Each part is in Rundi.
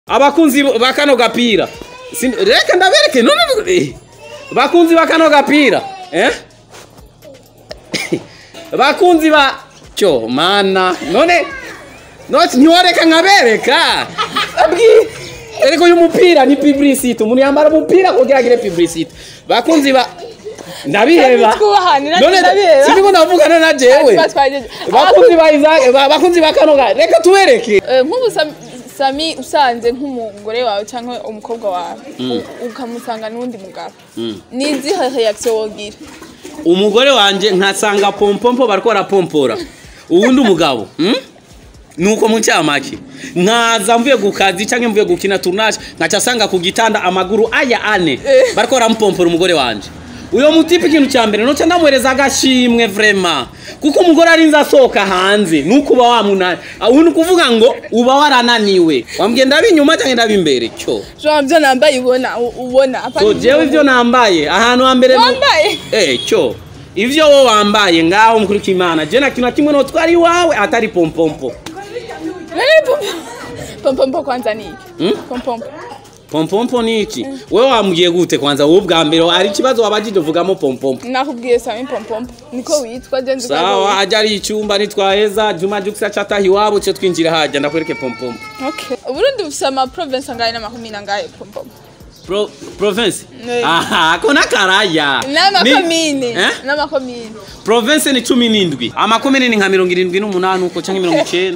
abakunzi ba kano gapira Sin- reka ndabereke none eh, bakunzi ba kano gapira eh bakunzi ba cyo mana none none ntiworeka nkabereka abwi eriko uyu mupira ni publicity umuntu yambara umupira kugira agire publicity bakunzi ba ndabiheba Twubahane, none ndabiheba. sindiko ndavugana na jewe Twa- twagejeje. bakunzi ba Isaac ba- bakunzi ba kano ga reka tubereke Eh, nk'ubu Sam- sami usanze nk'umugore wawe cyangwa umukobwa wawe u- ukamusanga n'undi mugabo ni izihe reaction wogira umugore wanje nkasanga pompompo bariko barapompora uwundi umugabo hmm? nuko mu cyamake nkaza mvuye ku kazi canke mvuye gukina tournage nkaca asanga ku gitanda amaguru aya ane Eh. bariko baramupompora umugore wanje uyo mutipe ikintu cya mbere noca ndamuhereza agashimwe vrema kuko umugore arinze asohoka hanze nuko uba wamunani ubu ni ukuvuga ngo uba warananiwe wambwiye ndabe inyuma canke ndabe imbere cyo jean byo nambaye ubona u- ubona apana so jewe ivyo nambaye ahantu hambere nu- wambaye Eh, cyo ivyo wo wambaye ngaho mukuri kimana je na kintu na kimwe notwari iwawe atari pompompo Nani pom- pompompo kwanza ni iki Hmm? pompompo pompompo ni iki wewe wambwiye gute kwanza wowe ubwa mbere hari ikibazo wabajije uvugamo pompompo nakubwiye sami pompompo niko witwa je nzi ko ari sawa wowe. ajya ari icyumba nitwaheza juma jukisa cataha iwabo cyo twinjira hajya ndakwereke pompompo okay uburundi bufise ama province angahe n'amakumi nangahe pompompo Pro, province Ne. aha ako nakaraya n'amakomine eh? n'amakomine province ni cumi n'indwi amakomine ni nka mirongo irindwi n'umunani uko canke mirongo icenda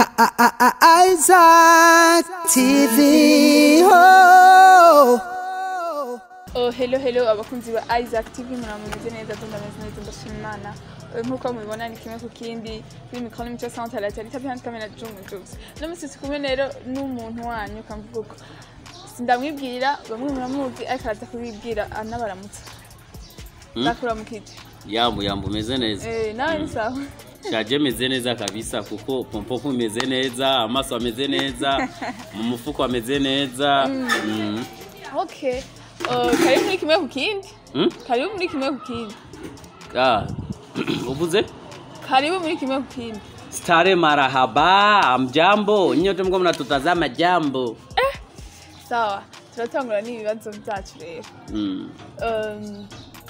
Isaac TV. Oh. Oh, hello hello abakunzi ba Isaac TV murameze neza ndameze neza ndashima Imana Eh, nkuko mubibona ni kimwe ku kindi kuri mikoro n'imico sante la tari tapi handi kamera jungu jukes no musi kumwe rero n'umuntu wanyu kamvuga uko sindamwibwira bamwe muramuzi ariko araza kubibwira anabaramutsa ndakura mu kiti yambu yambu umeze neza eh nawe ni sawa shaje meze neza kabisa kuko pompompo imeze neza amaso ameze neza mu mufuko ameze neza mm. okay Oh, karibu muri kimwe ku kindi Mm? karibu muri kimwe ku kindi Ah, uvuze karibu muri kimwe ku kindi stare marahaba amjambo nyote mko mnatutazama jambo sawa turatangura n'ibibazo byacu rero mm. Um,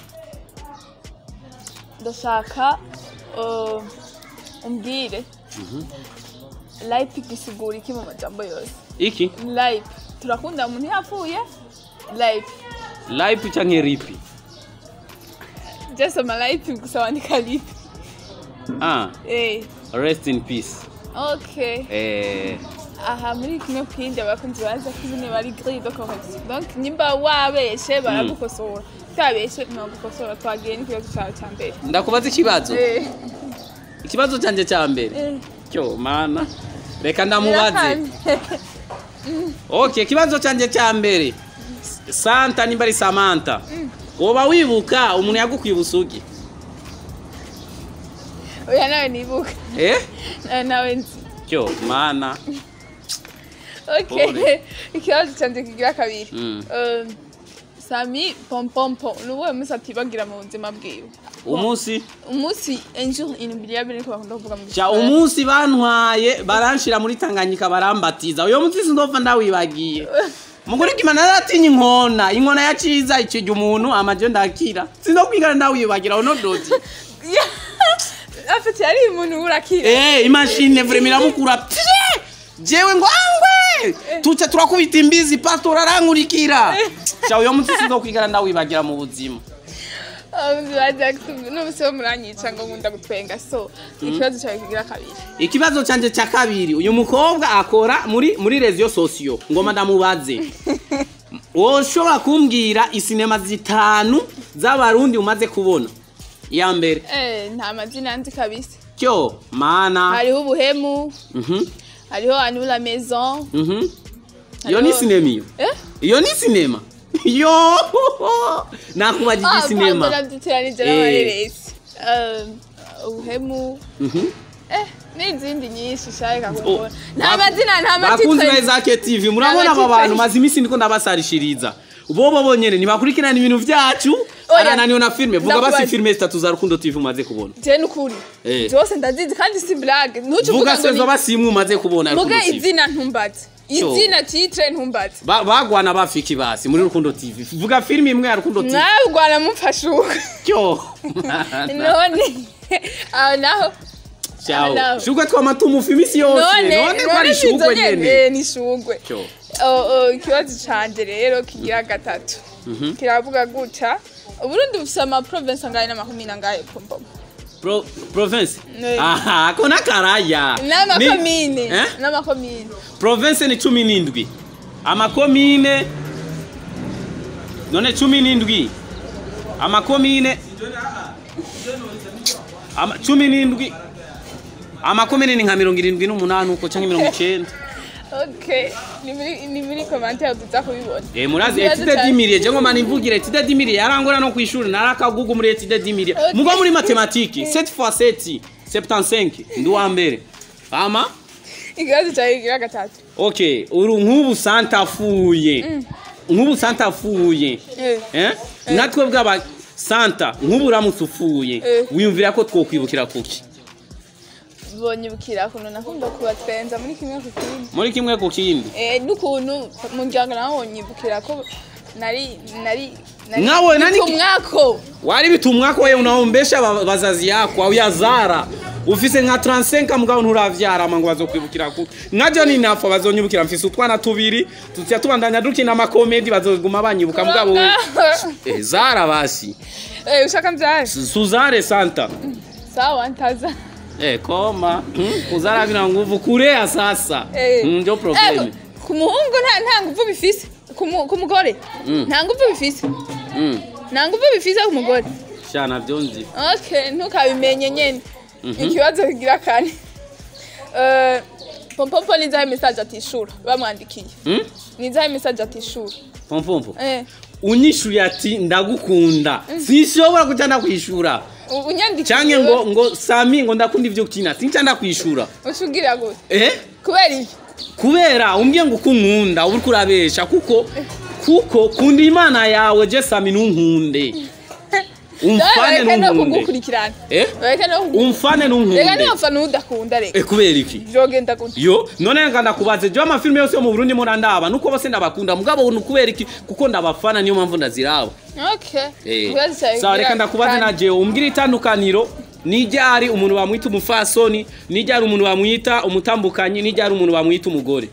ndashaka uh, umbwire life gisigura iki mu majambo yose iki life turakunda umuntu yapfuye life life canke ripi just ama life gusa wandika life ah, eh rest in peace okay eh, aha muri kimwe ku kindi abakunzi baza ko nyine bari grille de correction donc nimba wabeshe baragukosora utabeshe ntibagukosora twagiye n'ikibazo cyawe cya mbere ndakubaza ikibazo eh ikibazo canje ca mbere eh cyo mana reka ndamubaze birakanye. okay ikibazo canje ca mbere santa nimba ari samantha woba wibuka umuntu yagukwiye ubusugi oya nawe nibuka eh? nawe nawe nzi cyo mana okay Pole. ikibazo cyanjye kigira kabiri Mm. Um, sami pompompo ni uwuhe munsi atibagira mu buzima bwiwe umunsi umunsi injuru inubiriyabire niko bakunda kuvuga mu ca Gifaransa. umunsi bantwaye baranshira muri tanganyika barambatiza uyo munsi sindopfa ndawibagiye mugore kimana naratinya inkona inkona ya ciza ikirya umuntu amaje ndakira sindokwigana ndawibagira uno doti afite yari umuntu urakira eh imashine vrema iramukura pye jewe ngo angwe tuca turakubita imbizi pastor arankurikira ca uyo munsi sindokwigana ndawibagira mu buzima abakunzi ba Jackson n'umunsi wo muranyica ngo nkunda gutwenga so ikibazo cyawe kigira kabiri ikibazo canje ca kabiri uyu mukobwa akora muri muri rezo sosiyo ngoma ndamubaze woshobora kumbwira isinema zitanu z'abarundi umaze kubona iya mbere eh nta mazina nzi kabisa cyo mana hariho ubuhemu Mhm, hariho anu la maison mhm. iyo ni Hariho- sinema iyo eh iyo ni sinema yo nakubajije Ah, isinema pardon, naduteranije Eh. n'amareresi Um, ubuhemu Mhm. eh n'izindi nyinshi shaka Oh, kubona nta baku- mazina nta bakunzi ba matitire Isaac TV murabona aba matitire. bantu maze iminsi ndiko ndabasarishiriza bobo bonyene ntibakurikirana ibintu vyacu Oya. arananiwe na filime vuga basi Ndakubaza. filime zitatu za rukundo TV umaze kubona je n'ukuri Eh. zose ndazizi kandi si blague ntuce vuga uvuga ngo sezo ni basi imwe umaze kubona muge rukundo TV izina ntumbaze Cyo. izina titre ntumbaze Ba- bagwana bafiki basi muri rukundo tv vuga filime imwe ya rukundo tv mwabwana mumfashuka cyo none aho naho Ciao. Hello. shugwe twama tumufa imisi yose none none ko ari none shugwe sizo nyene nyene ni shugwe cyo Oh, oh, ikibazo canje rero kigira gatatu kiravuga gutya uburundi bufise ama province angahe n'amakomine angahe pompom Pro, province Ne. aha ko nakaraya n'amakomine Eh? n'amakomine province ni cumi n'indwi amakomine none cumi n'indwi amakomine ama, cumi n'indwi amakomine ni nka mirongo irindwi n'umunani uko cyangwa mirongo icenda okay ni muri ni muri commentaire tuza kubibona Eh murazi Ikibazo etide canje- dimiriye je ngoma nimvugire etide dimiriye yarangora no kwishuri narakagugu muri etide dimiriye Okay. mugo muri matematiki 7 fois 7 75 ndi wa mbere ama ikibazo cyawe kigira gatatu okay uru nk'ubu santafuye nk'ubu santafuye Eh. eh natwe bwaba santa nk'ubu uramutse ufuye Eh. wiyumvira ko twokwibukira kuki bonyibukira ukuntu nakunda kubatwenza muri kimwe ku kindi muri kimwe ku kindi Eh, n'ukuntu umuryango nawe wonyibukira ko nari nari Nawe nani- umwako wari bitumwa ko wewe unaombesha ba- bazazi yako au yazara ufise nka 35 mugabo nturavyara mango bazokwibukira ku nkajo ni nafa bazonyibukira mfise utwana tubiri tutya tubandanya dukina amakomedi bazoguma banyibuka mugabo eh, zara basi Eh, ushaka mbyare suzare santa sawa ntaza eh koma hmm? kuzara vina nguvu kurea sasa Eh. Hmm, ndio Eh, problem ku muhungu nta nta nguvu bifise ku mu- ku mugore nta nguvu bifise mm. nta nguvu bifise ku mugore shana vyonzi okay ntukabimenye nyene ikibazo kigira kane Eh, pompompo ni izahe message atishura bamwandikiye hmm? ni izahe message atishura pompompo Eh, unyishuye ati ndagukunda sinshobora kuja ndakwishura u- unyandikiye canke ngo ngo sami ngo ndakunda ivyo ukina sinca ndakwishura ushubwira gute eh kubera iki kubera umbwiye ngo ukunkunda uba uriko urabesha kuko kuko kunda imana yawe je sami ntunkunde umfane reka no ntunkunde kugukurikirana eh reka no kugu- umfane reka ntunkunde niyofa n'udakunda reka eh kubera iki vyogenda gute yo none nga ndakubaze je amafilime yose yo mu Burundi mo ndaba nuko bose ndabakunda mugabo ni kubera iki kuko ndabafana niyo mpamvu ndaziraba okay Eh. Ikibazo cyawe sawa reka kigira ndakubaze kane. na jewe umbwira itandukaniro nijyari umuntu bamwita umufasoni nijyari umuntu bamwita umutambukanyi nijyari umuntu bamwita umugore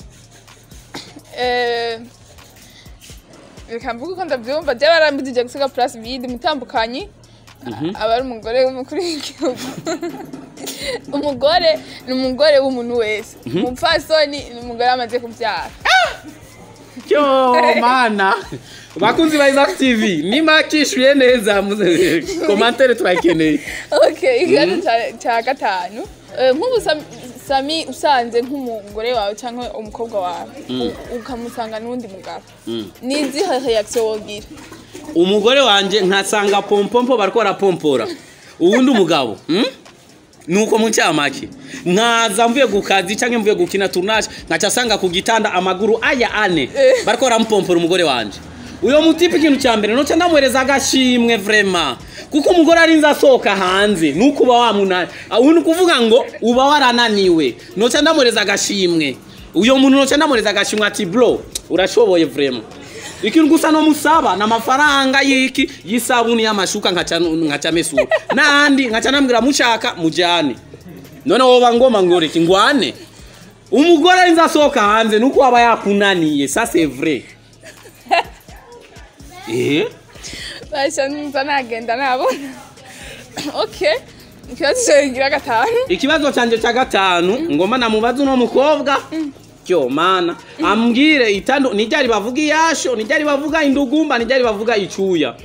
Eh, reka mvuge uko ndabyumva je barambujije gusiga place vide umutambukanyi aba ari umugore w'umukuru w'igihugu umugore ni umugore w'umuntu wese umupfasoni ni umugore amaze kubyara cyo mana bakunzi ba Isaac TV nimba kishuye neza muze- komantere turakeneye okay ikibazo cya- cya gatanu Eh, nk'ubu Sam- sami usanze nk'umugore wawe cyangwa umukobwa wawe u- ukamusanga n'undi mugabo ni izihe reaction wogira umugore wanje nkasanga pompompo bariko barapompora uwundi umugabo hmm? nuko mu cyamake nkaza mvuye ku kazi cyangwa mvuye gukina tournage nkaca asanga ku gitanda amaguru aya ane Eh. bariko barampompora umugore wanje uyo mutipe ikintu cya mbere noca ndamuhereza agashimwe vrema kuko umugore arinze asohoka hanze nuko uba wamunani ubu ni ukuvuga ngo uba warananiwe noca ndamuhereza agashimwe uyo muntu noca ndamuhereza agashimwe ati bro urashoboye vrema ikintu gusa no musaba na amafaranga yiki y'isabuni y'amashuka nkaca nkaca mesura nandi nkaca nambwira mushaka mujane none woba ngoma ngoreki ngwane umugore arinze asohoka hanze nuko aba yakunaniye ça c'est vrai eh basha nza nagenda nabona okay ikibazo cyawe kigira gatanu ikibazo canje cya gatanu ngoma namubaza uno mukobwa cyo mana ambwire itandu nijyari bavuga iyasho nijyari bavuga indugumba nijyari bavuga icuya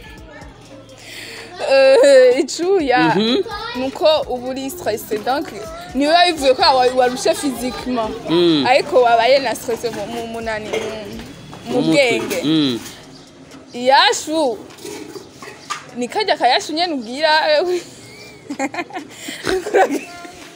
Eh, icuya Mhm. nuko uba uri stresse donc niwe bivuye ko wa- warushe physiquement Mm. ariko wabaye na stress mu- mu munani mu- mu bwenge Mm. iyashu ni kajya kayashu nyene ubwira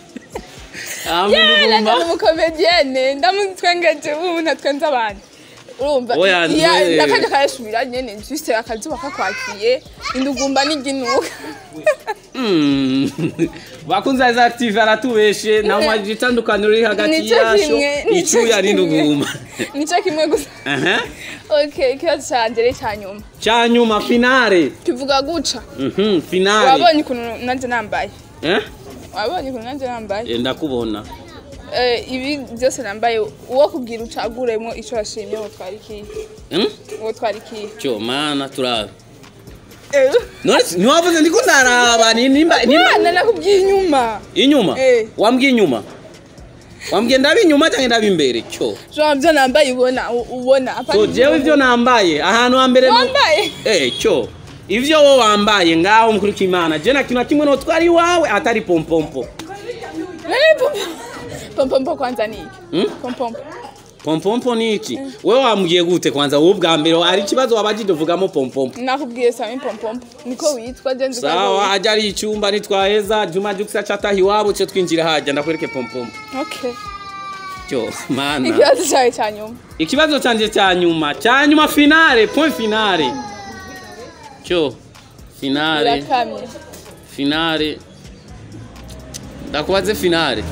Ah, yala indugumba. ndamu umukomedienne ndamutwengeje ubu ntatwenza abantu urumva Oya, iya ntiwe- ndakajya kayasubira nyene juste akazuba kakwakiye indugumba n'iginuka Mm. bakunzi ba active aratubeshe nta mwaje itandukaniro riri hagati Nico yasho kimwe, nico icuya kimwe. n'induguma nico kimwe gusa aha okay ikibazo canje rero ca nyuma cya nyuma finale kivuga guca Mhm, finale wabonye ukuntu nanje nambaye eh wabonye ukuntu nanje nambaye Eh, ndakubona Eh, ibi byose nambaye uwo kubwira ucaguremo ico washimye uwo twarikiye Hmm? uwo twarikiye cyo mana turabe none si- ntiwavuze ndiko ndaraba ni nimba nimba mwana nakubwiye inyuma inyuma Eh. wambwiye inyuma wambwiye ndaba inyuma cyangwa ndaba imbere cyo jean byo nambaye ubona u- ubona apana so jewe ibyo nambaye ahantu hambere nu- wambaye eh cyo ivyo wo wambaye ngaho mukuru kimana je na kintu na kimwe notwari iwawe atari pompompo nani pompo pompompo kwanza ni iki Hmm? pompompo pompompo ni iki wewe wambwiye gute kwanza wowe ubwa mbere ari ikibazo wabajije uvugamo pompompo nakubwiye sami pompompo niko witwa je nzi ko ari sawa wowe. ajya ari icyumba nitwaheza juma jukisa cataha iwabo cyo twinjira hajya ndakwereke pompompo okay cyo mana ikibazo cyawe cya nyuma ikibazo cyanjye cya nyuma cya nyuma finale point finale cyo finale irakamye finale ndakubaze finale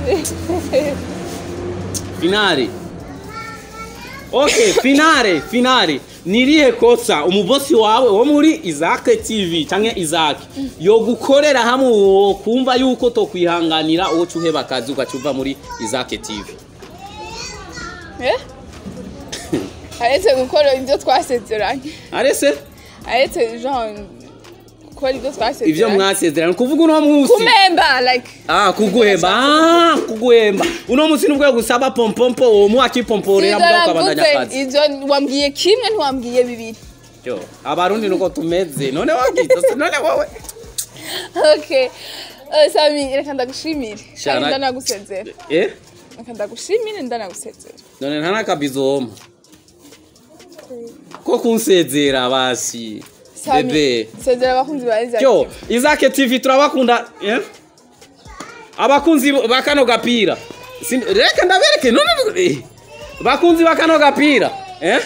finale okay finale finale nirihe kosa umubosi wawe wo muri izake tv cyangwa izake yo gukorera hamwe wo kumva yuko to kwihanganira uwo cuheba akazi ugacuva muri izake tv eh aretse gukora ibyo twasezeranye arese aretse jean gukora ibyo twasezeranye ivyo mwasezerana kuvuga uno munsi kumemba like Ah, kuguhemba ah, kuguhemba uno munsi nubwo gusaba pompompo uwo mu akipomporera mbwa ukabandanya Sinzaravuze akazi ivyo wambwiye kimwe ntiwambwiye bibiri cyo abarundi nuko tumeze none wagize none wowe okay Eh, sami reka ndagushimire Shana- kandi ndanagusezera eh reka ndagushimire ndanagusezera none nta nakabizoma ko kunsezera basi Sami, bebe sezera abakunzi ba Isaac cyo izake tv turabakunda eh abakunzi ba kano gapira Sin- reka ndabereke none eh. bakunzi ba kano gapira eh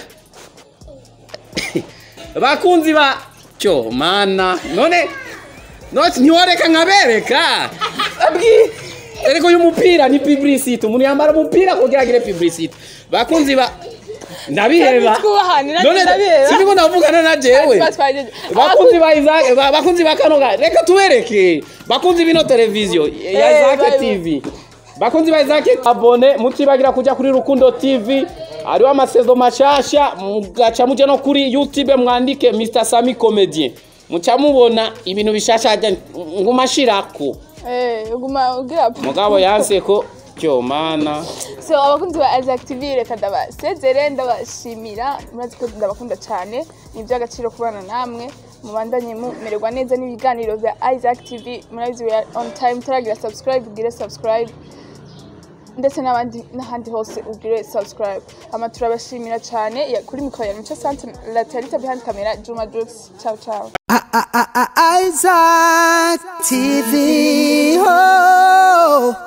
bakunzi ba cyo mana none none ntiworeka nkabereka abwi eriko uyu mupira ni publicity umuntu yambara umupira kugira agire publicity bakunzi ba ndabiheba twubahane, nanjye none ndabiheba. siniko ndavugana na jewe Twa- twagejeje. bakunzi ba Isaac ba- bakunzi ba kano ga reka tubereke bakunzi bino televiziyo ya Eh, Isaac bari- TV bakunzi ba Isaac abone mutibagira kuja kuri Rukundo TV hariho amasezo mashasha mugaca muje no kuri YouTube mwandike Mr Sami Comedian muca mubona ibintu bishasha hajya ngumashirako eh uguma ugira po mugabo yanse ko cyo mana so abakunzi ba Isaac TV reka ndabasezere ndabashimira murazi ko ndabakunda cyane ni iby'agaciro kubana namwe mubandanye mumererwa neza n'ibiganiro bya Isaac TV murabizi we are on time turagira subscribe ugire subscribe ndetse n'abandi n'ahandi hose ugire subscribe ama turabashimira cyane Ya- kuri mikoro ya mico sante latarita behind camera juma jokes ciao ciao I- I- I- I- Isaac TV. Oh.